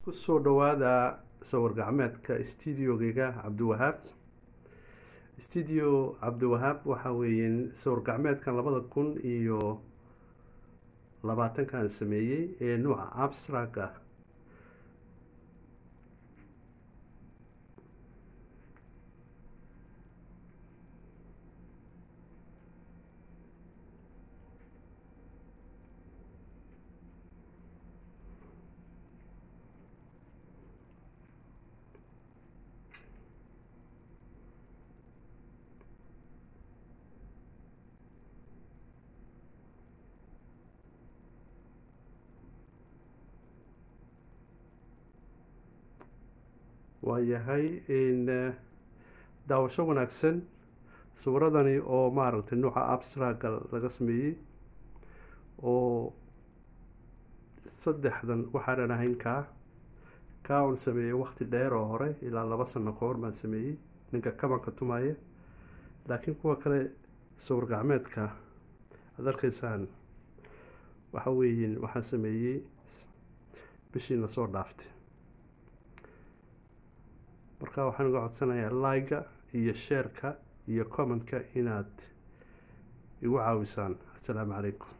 kusoo dhawaada sawir gacmeedka stuudiogeyga cabdiwahaab stuudio cabdiwahaab waxa weeyeen sawir gacmeedkan labada kun iyo labaatankan sameeyey ee nuuca abstract ah waayahay daawasho wanaagsan sawiradani oo maaragtay nuuca abstraga laga sameeyey oo saddexdan waxaanan ahayn kaa kaa un sameeyey waqti dheer oo hore ilaa laba sano ka hor baan sameeyey ninka kabanka tumaya laakiin kuwa kale sawir gacmeedka aad arkaysaan waxa weeyin waxaan sameeyey bishiina soo dhaaftay marka waxaan uga codsanayaa like-ga iyo sheerka iyo commentka inaad igu caawisaan assalaamu calaykum